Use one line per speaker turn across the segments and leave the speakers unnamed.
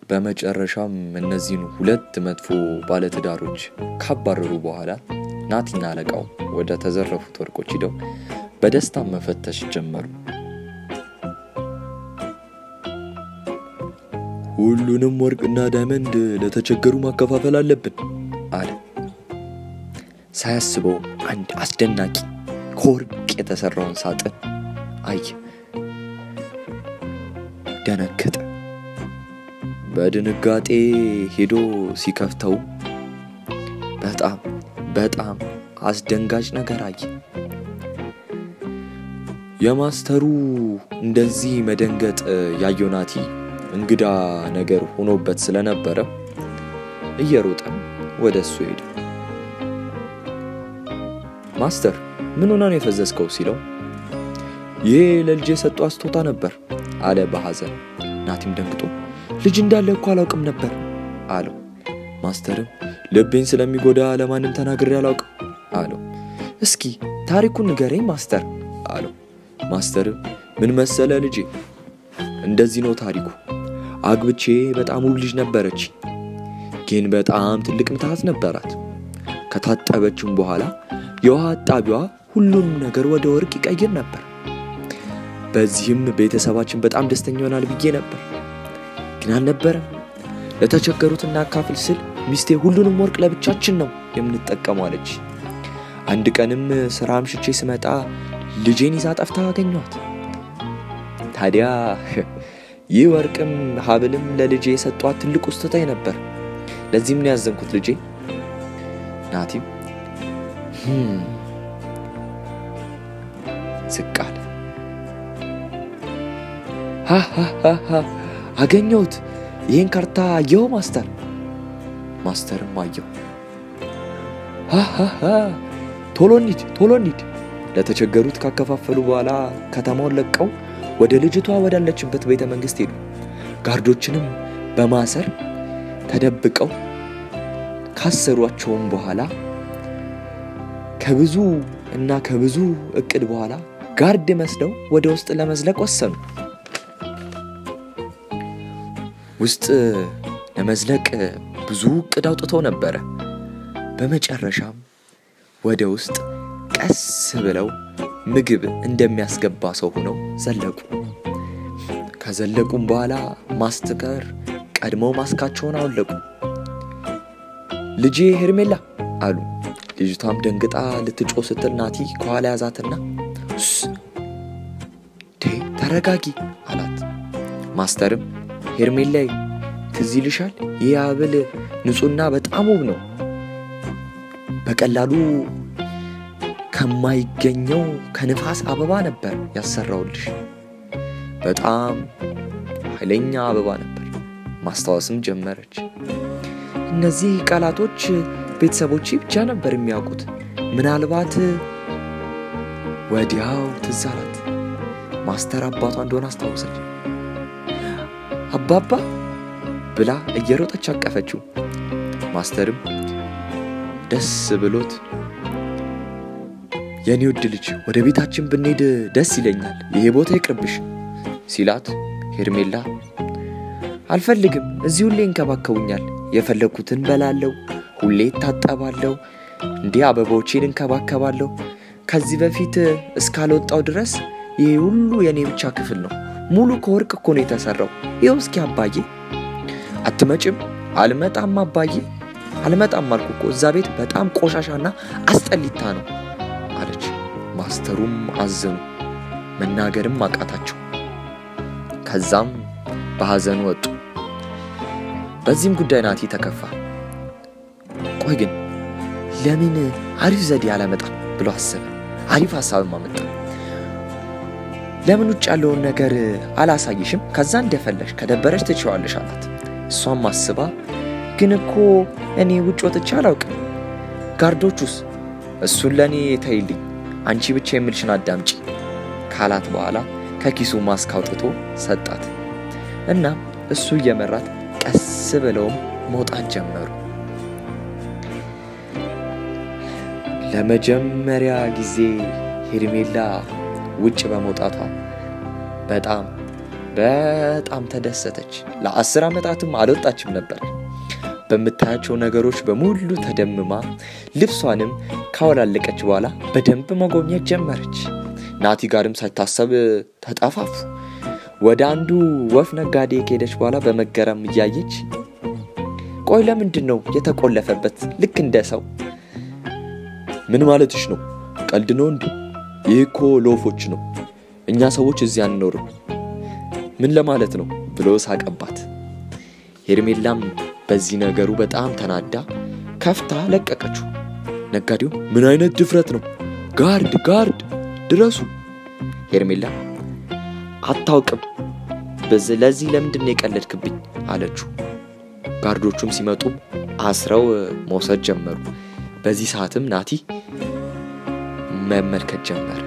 በመጨረሻም እነዚህን ሁለት መጥፎ ባለትዳሮች ካባረሩ በኋላ ናቲና አለቃው ወደ ተዘረፉት ወርቆች ሂደው በደስታ መፈተሽ ጀመሩ። ሁሉንም ወርቅና ዳይመንድ ለተቸገሩ ማከፋፈል አለብን አለ። ሳያስበው አንድ አስደናቂ ከወርቅ የተሰራውን ሳጥን አየ። ደነገጠ። በድንጋጤ ሄዶ ሲከፍተው በጣም በጣም አስደንጋጭ ነገር አየ። የማስተሩ እንደዚህ መደንገጥ ያየው ናቲ እንግዳ ነገር ሆኖበት ስለነበረ እየሮጠ ወደ እሱ ሄደ። ማስተር ምን ሆና ነው የፈዘዝከው? ሲለው ይሄ ለልጄ የሰጠው ስጦታ ነበር አለ በሐዘን። ናቲም ደንግጦ ልጅ እንዳለ እኮ አላውቅም ነበር አለው። ማስተርም ልቤን ስለሚጎዳ ለማንም ተናግሬ አላውቅም አለው። እስኪ ታሪኩን ንገረኝ ማስተር አለው። ማስተርም ምን መሰለ ልጄ፣ እንደዚህ ነው ታሪኩ። አግብቼ በጣም ውብ ልጅ ነበረች፣ ግን በጣም ትልቅ ምትሃት ነበራት። ከታጠበችም በኋላ የውሃ አጣቢዋ ሁሉንም ነገር ወደ ወርቅ ይቀይር ነበር። በዚህም ቤተሰባችን በጣም ደስተኛ ይሆናል ብዬ ነበር፣ ግን አልነበረም። ለተቸገሩት እናካፍል ስል ሚስቴ ሁሉንም ወርቅ ለብቻችን ነው የምንጠቀመው አለች። አንድ ቀንም ስራ አምሽቼ ስመጣ ልጄን ይዛ ጠፍታ አገኟት። ታዲያ ይህ ወርቅም ሀብልም ለልጄ የሰጧት ትልቁ ስጦታዬ ነበር። ለዚህም ነው ያዘንኩት ልጄ። ናቲም ዝቅ አለ። ሃሃሃሃ አገኘሁት። ይህን ካርታ አየው ማስተር? ማስተርም አየው። ሃሃሃ ቶሎ እንሂድ፣ ቶሎ እንሂድ። ለተቸገሩት ካከፋፈሉ በኋላ ከተማውን ለቀው ወደ ልጅቷ ወዳለችበት ቤተ መንግስት ሄዱ። ጋርዶችንም በማሰር ተደብቀው ካሰሯቸውም በኋላ ከብዙ እና ከብዙ እቅድ በኋላ ጋርድ መስለው ወደ ውስጥ ለመዝለቅ ወሰኑ። ውስጥ ለመዝለቅ ብዙ እቅድ አውጥተው ነበረ። በመጨረሻም ወደ ውስጥ ቀስ ብለው ምግብ እንደሚያስገባ ሰው ሆነው ዘለቁ። ከዘለቁም በኋላ ማስተር ቀድመው ማስካቸውን አወለቁ። ልጄ ሄርሜላ አሉ። ልጅቷም ደንግጣ ልትጮ ስትል ናቲ ከኋላ ያዛትና ተረጋጊ አላት። ማስተርም ሄርሜላይ ትዝ ይልሻል? ይህ ሀብል ንጹሕና በጣም ውብ ነው። በቀላሉ ከማይገኘው ከንፋስ አበባ ነበር ያሰራውልሽ። በጣም ኃይለኛ አበባ ነበር። ማስታወስም ጀመረች። እነዚህ ቃላቶች ቤተሰቦቼ ብቻ ነበር የሚያውቁት። ምናልባት ወዲያው ትዝ አላት። ማስተር አባቷ እንደሆነ አስታወሰች። አባባ ብላ እየሮጠች አቀፈችው። ማስተርም ደስ ብሎት የኔ ውድ ልጅ ወደ ቤታችን ብንሄድ ደስ ይለኛል፣ ይሄ ቦታ ይቅርብሽ ሲላት ሄርሜላ አልፈልግም፣ እዚህ ሁሌ እንከባከቡኛል፣ የፈለግኩትን በላለው፣ ሁሌ እታጠባለሁ፣ እንዲህ አበባዎቼን እንከባከባለሁ። ከዚህ በፊት እስካልወጣው ድረስ ይሄ ሁሉ የእኔ ብቻ ክፍል ነው። ሙሉ ከወርቅ እኮ ነው የተሰራው። ይኸው እስኪ አባዬ አትመጭም? አልመጣም አባዬ አልመጣም አልኩ እኮ እዛ ቤት በጣም ቆሻሻና አስጠሊታ ነው አለች። ማስተሩም አዘኑ፣ መናገርም አቃታቸው። ከዛም በሐዘን ወጡ። በዚህም ጉዳይ ናቲ ተከፋ። ቆይ ግን ለምን አሪፍ ዘዴ አላመጣም ብሎ አሰበ። አሪፍ ሀሳብም አመጣ። ለምን ውጭ ያለውን ነገር አላሳይሽም? ከዛ እንደፈለሽ ከደበረሽ ትችዋለሽ አላት። እሷም አስባ ግን እኮ እኔ ውጭ ወጥቼ አላውቅም። ጋርዶቹስ? እሱን ለእኔ ተይልኝ፣ አንቺ ብቻ የምልሽን አዳምጪ ካላት በኋላ ከኪሱ ማስክ አውጥቶ ሰጣት። እናም እሱ እየመራት ቀስ ብለውም መውጣት ጀመሩ። ለመጀመሪያ ጊዜ ሄርሜላ ውጭ በመውጣቷ በጣም በጣም ተደሰተች። ለአስር ዓመታትም አልወጣችም ነበር። በምታያቸው ነገሮች በሙሉ ተደምማ ልብሷንም ካወላለቀች በኋላ በደንብ መጎብኘት ጀመረች። ናቲ ጋርም ሳይታሰብ ተጠፋፉ። ወደ አንዱ ወፍ ነጋዴ ከሄደች በኋላ በመገረም እያየች ቆይ ለምንድን ነው የተቆለፈበት? ልክ እንደ ሰው። ምን ማለትሽ ነው? ቀልድ ነው እንዴ? ይህ እኮ ለወፎች ነው። እኛ ሰዎች እዚህ አንኖርም። ምን ለማለት ነው ብሎ ሳቀባት። ሄርሜላም በዚህ ነገሩ በጣም ተናዳ ከፍታ ለቀቀችው። ነጋዴው ምን አይነት ድፍረት ነው? ጋርድ ጋርድ ድረሱ። ሄርሜላ አታውቅም፣ ለዚህ ለምንድን ነው የቀለድክብኝ አለችው። ጋርዶቹም ሲመጡም አስረው መውሰድ ጀመሩ። በዚህ ሰዓትም ናቲ መመልከት ጀመረ።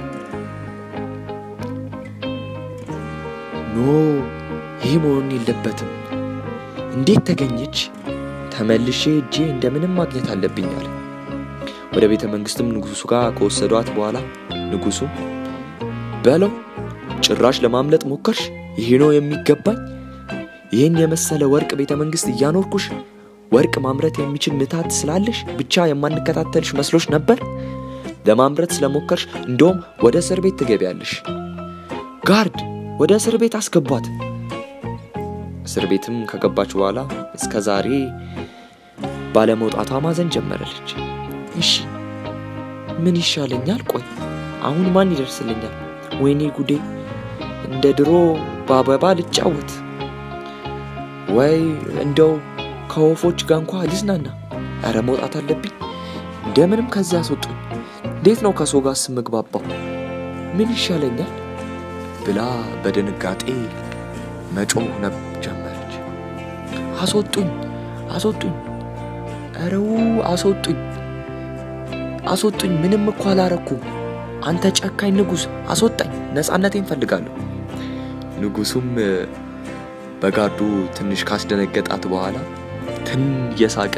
ኖ ይህ መሆን የለበትም። እንዴት ተገኘች? ተመልሼ እጄ እንደምንም ማግኘት አለብኝ አለ። ወደ ቤተ መንግስትም ንጉሱ ጋር ከወሰዷት በኋላ ንጉሱም በለው ጭራሽ ለማምለጥ ሞከርሽ? ይሄ ነው የሚገባኝ? ይህን የመሰለ ወርቅ ቤተ መንግስት እያኖርኩሽ ወርቅ ማምረት የሚችል ምታት ስላለሽ ብቻ የማንከታተልሽ መስሎሽ ነበር። ለማምረት ስለሞከርሽ እንደውም ወደ እስር ቤት ትገቢያለሽ። ጋርድ ወደ እስር ቤት አስገቧት። እስር ቤትም ከገባች በኋላ እስከ ዛሬ ባለመውጣቷ ማዘን ጀመረለች። እሺ ምን ይሻለኛል? ቆይ አሁን ማን ይደርስልኛል? ወይኔ ጉዴ! እንደ ድሮ በአበባ ልጫወት ወይ እንደው ከወፎች ጋር እንኳ ልዝናና። ኧረ መውጣት አለብኝ። እንደምንም ከዚያ አስወጡኝ። እንዴት ነው ከሰው ጋር ስምግባባው? ምን ይሻለኛል ብላ በድንጋጤ መጮህ ነብ ጀመረች። አስወጡኝ፣ አስወጡኝ፣ ኧረው አስወጡኝ፣ አስወጡኝ። ምንም እኮ አላረኩም። አንተ ጨካኝ ንጉሥ አስወጣኝ፣ ነፃነቴን ፈልጋለሁ። ንጉሱም በጋርዱ ትንሽ ካስደነገጣት በኋላ ትን እየሳቀ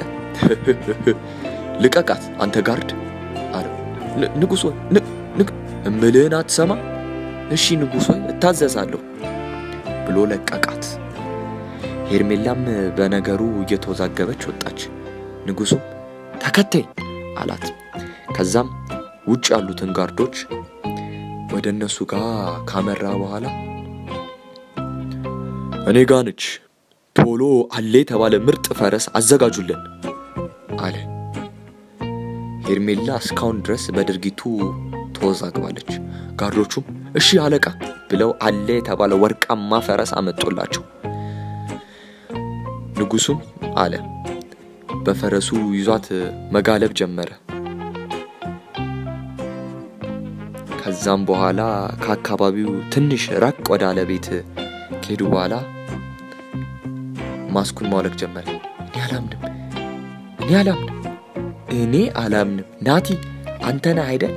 ልቀቃት አንተ ጋርድ አለው። ንጉሥ ሆይ እምልህን አትሰማ? እሺ ንጉሥ ሆይ እታዘዛለሁ ብሎ ለቀቃት። ሄርሜላም በነገሩ እየተወዛገበች ወጣች። ንጉሱም ተከተኝ አላት። ከዛም ውጭ ያሉትን ጋርዶች ወደ እነሱ ጋር ካመራ በኋላ እኔ ጋ ነች፣ ቶሎ አለ የተባለ ምርጥ ፈረስ አዘጋጁልን አለ። ሄርሜላ እስካሁን ድረስ በድርጊቱ ተወዛግባለች። ጋርዶቹም እሺ አለቃ ብለው አለ የተባለ ወርቃማ ፈረስ አመጡላቸው። ንጉሱም አለ በፈረሱ ይዟት መጋለብ ጀመረ። ከዛም በኋላ ከአካባቢው ትንሽ ራቅ ወዳለ ቤት ከሄዱ በኋላ ማስኩን ማውለቅ ጀመረ። እኔ አላምንም፣ እኔ አላምንም፣ እኔ አላምንም። ናቲ አንተ ነህ አይደል?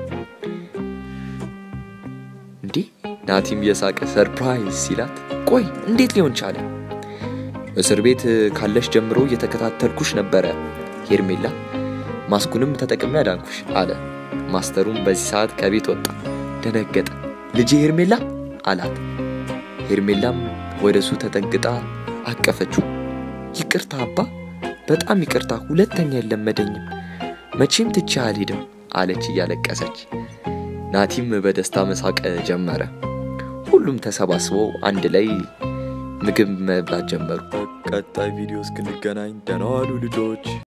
እንዴ ናቲም የሳቀ ሰርፕራይዝ ሲላት፣ ቆይ እንዴት ሊሆን ቻለ? እስር ቤት ካለሽ ጀምሮ እየተከታተልኩሽ ነበረ ሄርሜላ፣ ማስኩንም ተጠቅሜ አዳንኩሽ አለ። ማስተሩም በዚህ ሰዓት ከቤት ወጣ። ደነገጠ። ልጄ ሄርሜላ አላት። ሄርሜላም ወደ እሱ ተጠግጣ አቀፈችው። ይቅርታ አባ፣ በጣም ይቅርታ፣ ሁለተኛ የለመደኝም፣ መቼም ትቼ አልሄድም አለች እያለቀሰች። ናቲም በደስታ መሳቅ ጀመረ። ሁሉም ተሰባስበው አንድ ላይ ምግብ መብላት ጀመሩ። ቀጣይ ቪዲዮ እስክንገናኝ ደህና ዋሉ ልጆች።